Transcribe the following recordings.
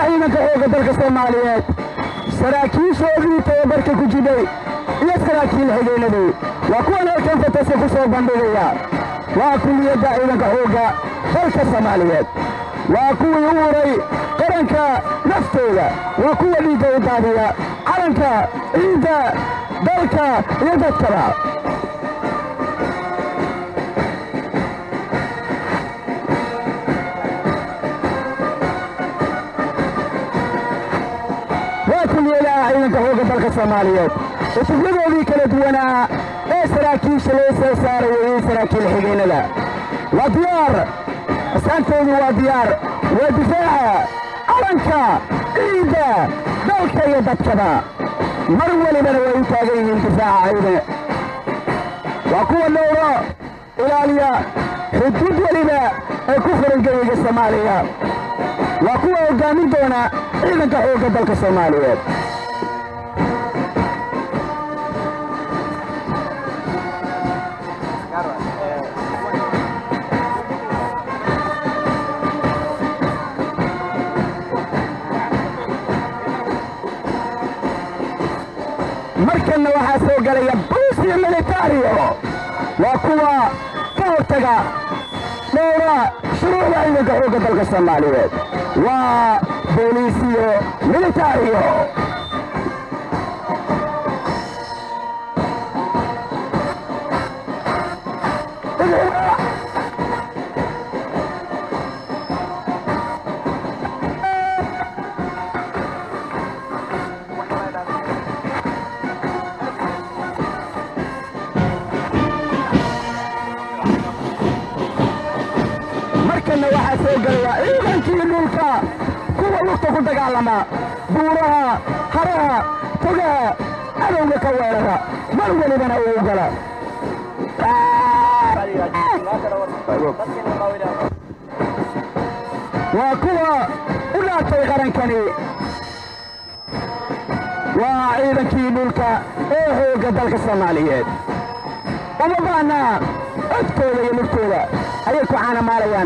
ciidanka xoogga dalka soomaaliyeed saraakiishoodii tababarka ku jiday iyo saraakiil xigeenadii waa kuwan halkan fatase ku soo bandhigaya waa kuliyadda ciidanka xoogga dalka soomaaliyeed waa kuwii u uray qaranka naftooda waa kuwa dhiigga u daadiya calanka ciidda dalka iyo dadkaba waa kuliyadaha ciidanka xoogga dalka soomaaliyeed cutubyadoodii kala duwanaa ee saraakiisha loo soo saaraya iyo saraakiil xigeenada waa diyaar asaantoodu waa diyaar waa difaaca calanka ciidda dalka iyo dadkaba mar welibana way u taagan yihiin difaaca ciidan waa kuwa dhowro ilaaliya xuduud weliba ee ku furan geyiga soomaaliya waa kuwa hoggaamin doona ciidanka xoogga dalka soomaaliyeed markanna waxaa soo gelaya buusiyo militario waa kuwa ka hortaga dhowra shuruucda ciidanka xoogga dalka soomaaliyeed waa booliisiyo militario markanna waxaa soo gelaya ciidankii dhulka kuwa lugta ku dagaalama buuraha haraha togaha cadowga ka weerara mar welibana uu gala waa kuwa u dhaatay qarankani waa ciidankii dhulka ee xoogga dalka soomaaliyeed uma baana codkooda iyo lugtooda ayay ku caanamaalayaan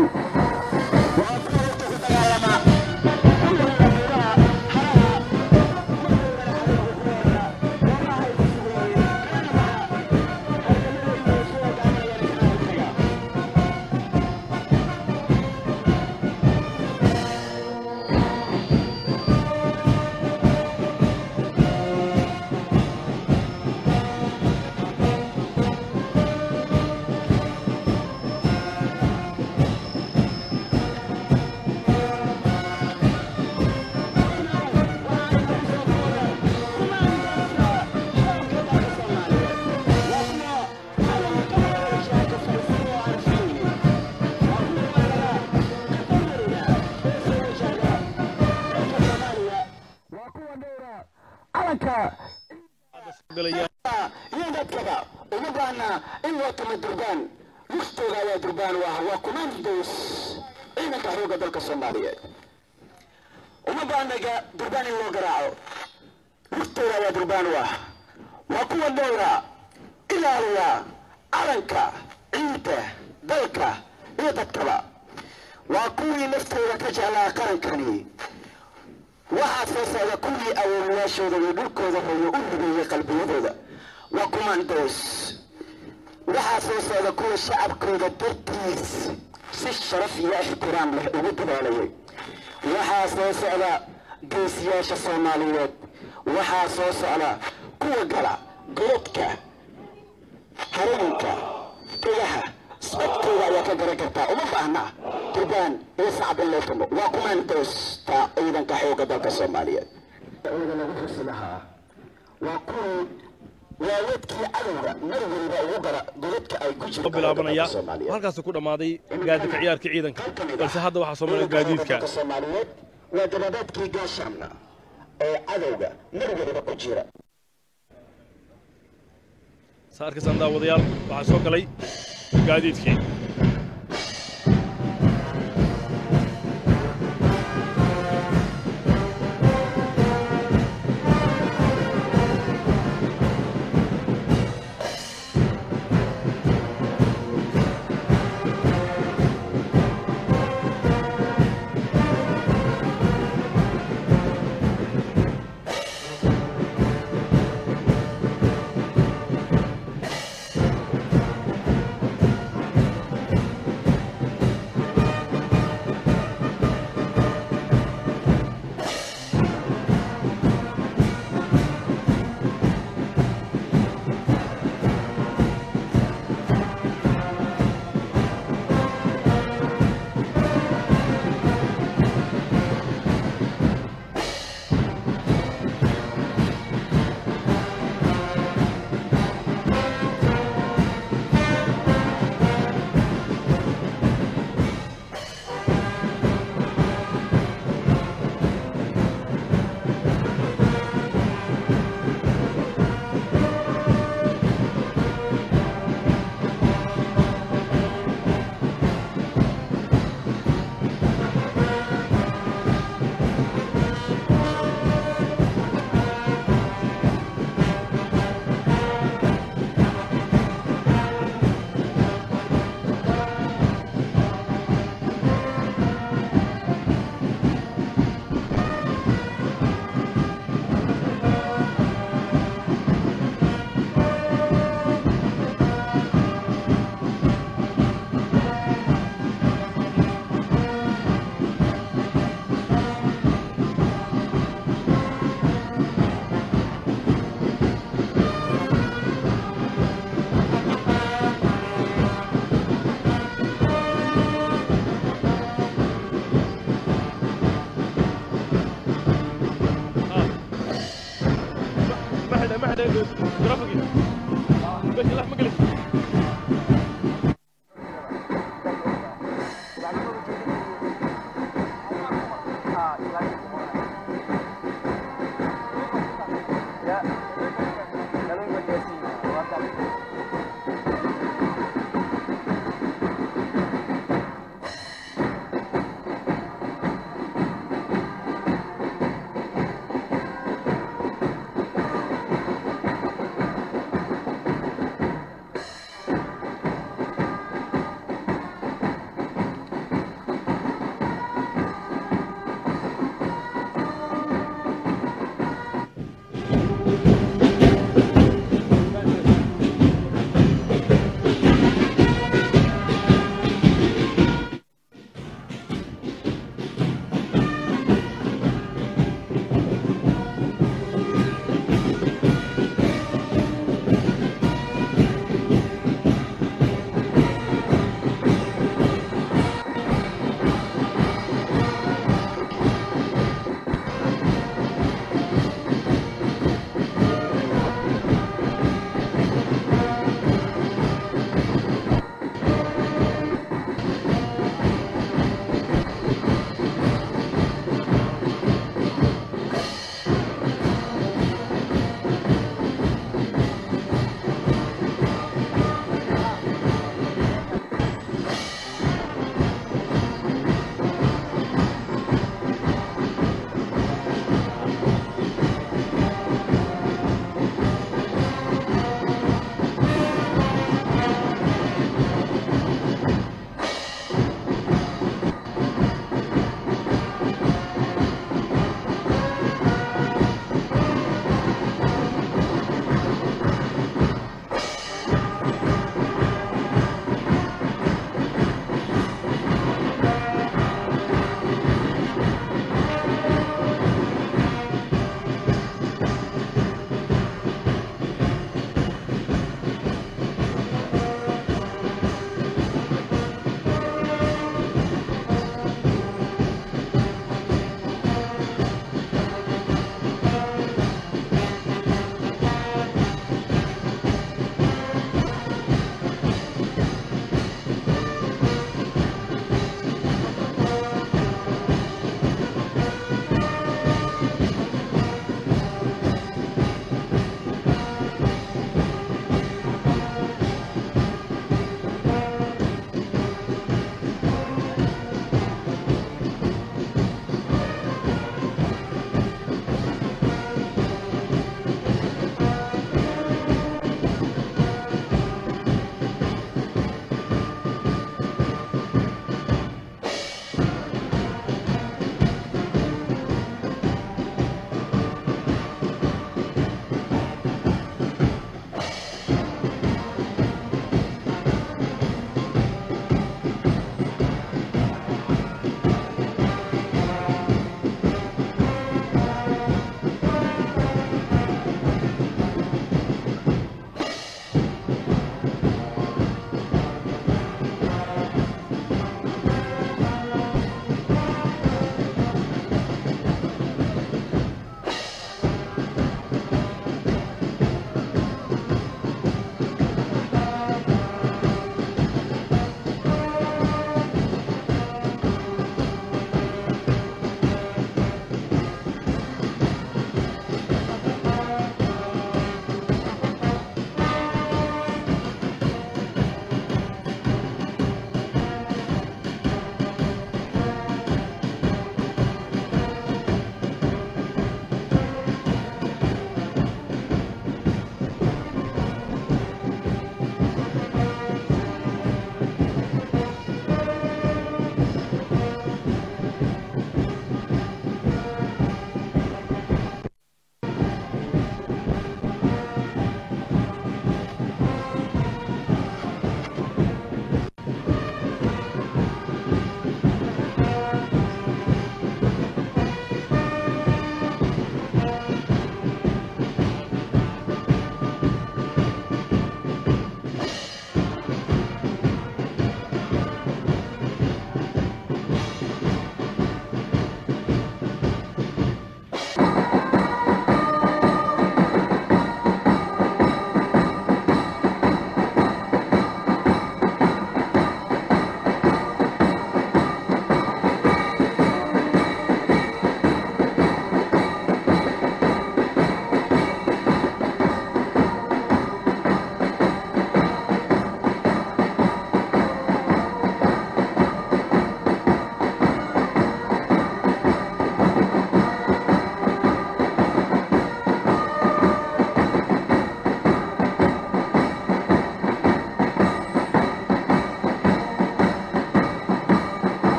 waa kuwa dhowra calanka iyo dadkaba uma baana in loo tamo durbaan lugtooda ayaa durbaan u ah waa commandos ciidanka xoogga dalka soomaaliyeed uma baana ga- durbaan in loo garaaco lugtooda ayaa durbaan u ah waa kuwa dhowra ilaaliya calanka ciidda dalka iyo dadkaba waa kuwii naftooda ka jeclaa qarankani waxaa soo socda kuwii awoowayaashooda iyo dhulkooda hooyo u rubeeyey qalbiyadooda waa commandos waxaa soo socda kuwa shacabkooda dartiis si sharaf iyo ixtiraam leh ugu dadaalayay waxaa soo socda geesiyaasha soomaaliyeed waxaa soo socda kuwa gala godadka harooyinka degaha socodkooda ayaa ka garan kartaa uma baahna durbaan iyo sacab in loo tumo waa commandosta ciidanka xoogga dalka soomaaliyeed ciidanka lagu xusi lahaa waa kuwii waaweedkii cadowga mar weliba ugu gara godadka ay ku jirto bilaabanaya halkaasuu ku dhammaaday gaadidka ciyaarka ciidanka balse hadda waxaa soo maray gaadiidka soomaaliyeed waa gababaadkii gaashaamna ee cadowga mar weliba ku jira saa arkaysaan daawadayaal waxaa soo galay gaadiidkii